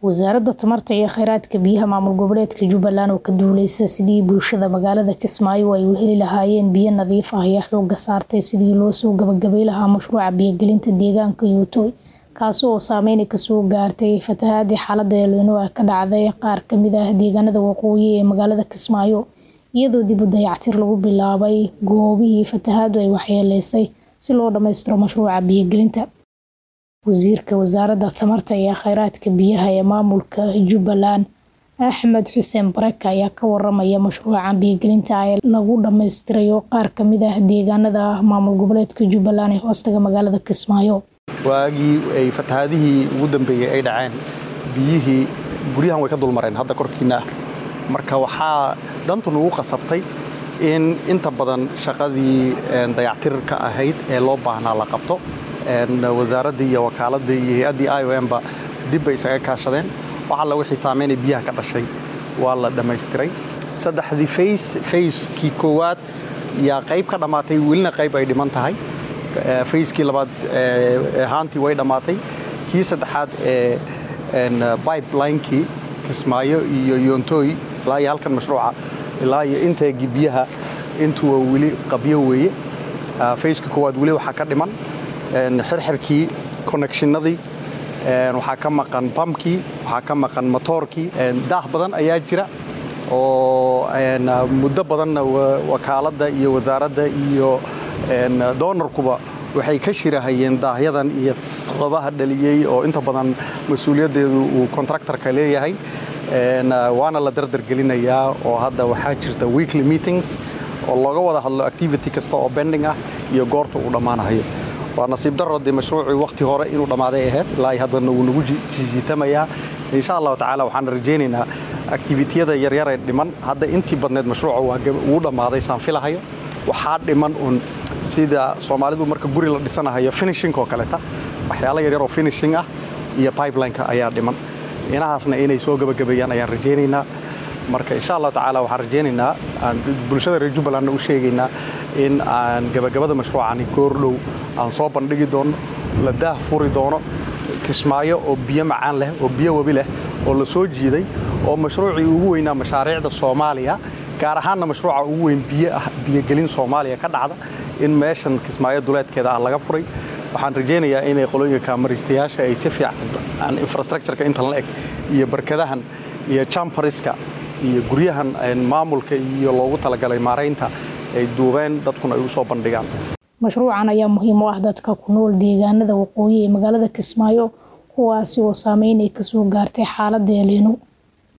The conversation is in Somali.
wasaaradda tamarta iyo kheyraadka biyaha maamul goboleedka jubbaland oo ka duuleysa sidii bulshada magaalada kismaayo ay u heli lahaayeen biyo nadiif ah ayaa xooga saartay sidii loo soo gabagabay lahaa mashruuca biyogelinta deegaanka yuutoy kaasi oo saameyn kasoo gaartay fatahaadii xaalada elnino ka dhacday qaar kamid ah deegaanada waqooyi ee magaalada kismaayo iyadoo dib u dayactir lagu bilaabay goobihii fatahaadu ay waxyeeleysay si loo dhammaystiro mashruuca biyogelinta wasiirka wasaaradda tamarta iyo kheyraadka biyaha ee maamulka jubbaland axmed xuseen baraka ayaa ka waramaya mashruuca biyogelinta ee lagu dhammaystirayo qaar kamid ah deegaanada maamul goboleedka jubbaland ee hoostaga magaalada kismaayo waagii ay fatahaadihii ugu dambeeyey ay dhaceen biyihii guryahan way ka dulmareen hadda korkiina ah marka waxaa dantu nagu qasabtay in inta badan shaqadii dayactirka ahayd ee loo baahnaa la qabto wasaaraddii iyo wakaaladii iyo hay-addii i o mba dib bay isaga kaashadeen wax alla wixii saameynay biyaha ka dhashay waa la dhammaystiray saddexdii fays fayskii koowaad yaa qayb ka dhammaatay welina qayb ay dhiman tahay fayskii labaad haantii way dhammaatay kii saddexaad ee bibelinekii kismaayo iyo yontooy ilaa iyo halkan mashruuca ilaa iyo inteegii biyaha intuwa weli qabyo weeye fayskii koowaad weli waxaa ka dhiman xirxirkii connectionadii waxaa ka maqan bamkii waxaa ka maqan motoorkii daah badan ayaa jira oo muddo badanna wakaaladda iyo wasaaradda iyo doonarkuba waxay ka shirahayeen daahyadan iyo sababaha dhaliyey oo inta badan mas-uuliyaddeedu uu kontraktarka leeyahay waana la dardargelinayaa oo hadda waxaa jirta weekly meetings oo looga wada hadlo activity kasta oo bending ah iyo goorta uu dhammaanahayo waa nasiib daro dee mashruucii wakhti hore inuu dhammaaday ahayd ilaa haddana wuu nagu jiitamayaa insha allahu tacaala waxaan rajaynaynaa activitiyada yaryaree dhiman hadda intii badneed mashruuca wuu dhammaaday saan filahayo waxaa dhiman un sida soomaalidu marka guri la dhisanahayo finishing oo kaleta waxyaala yaryaroo finishing ah iyo pipelineka ayaa dhiman inahaasna inay soo gabagabeeyaan ayaan rajaynaynaa marka insha allah tacaala waxaan rajaynaynaa aan bulshada reer jubbalandna u sheegaynaa in aan gabagabada mashruucani goordhow aan soo bandhigi doonno la daah furi doono kismaayo oo biyo macaan leh oo biyo webi leh oo la soo jiiday oo mashruucii ugu weynaa mashaariicda soomaaliya gaar ahaanna mashruuca ugu weyn biyogelin soomaaliya ka dhacda in meeshan kismaayo duleedkeeda ah laga furay waxaan rajaynayaa inay qolooyinka kaamaristayaasha ay si fiican infrastructureka intan la eg iyo barkadahan iyo jampariska iyo guryahan maamulka iyo loogu talagalay maaraynta ay duubeen dadkuna ay u soo bandhigaan mashruucan ayaa muhiim u ah dadka ku nool deegaanada waqooyi ee magaalada kismaayo kuwaasi oo saameyn ay kasoo gaartay xaaladda elino